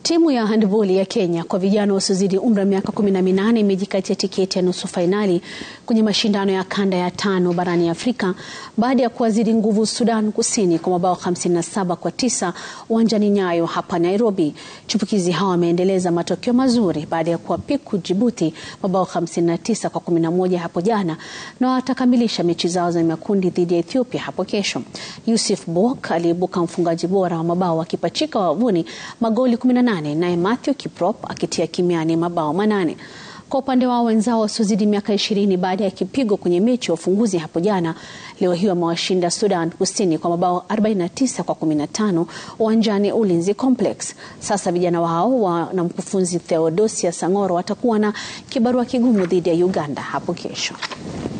Timu ya handboli ya Kenya kwa vijana wasiozidi umri wa miaka kumi na minane imejikatia tiketi ya nusu fainali kwenye mashindano ya kanda ya tano barani Afrika baada ya kuwazidi nguvu Sudan Kusini kwa mabao 57 kwa tisa uwanjani Nyayo hapa Nairobi. Chipukizi hawa wameendeleza matokeo mazuri baada ya kuwapiku Djibouti mabao 59 kwa 11 hapo jana na watakamilisha mechi zao za makundi dhidi ya Ethiopia hapo kesho. Yusuf Bok aliibuka mfungaji bora wa mabao akipachika wavuni magoli 18 naye Matthew Kiprop akitia kimiani mabao manane. Kwa upande wao wenzao wasiozidi miaka ishirini baada ya kipigo kwenye mechi ya ufunguzi hapo jana, leo hii wamewashinda Sudan Kusini kwa mabao 49 kwa 15 uwanjani Ulinzi Complex. Sasa vijana wao wa na mkufunzi Theodosia Sang'oro watakuwa na kibarua kigumu dhidi ya Uganda hapo kesho.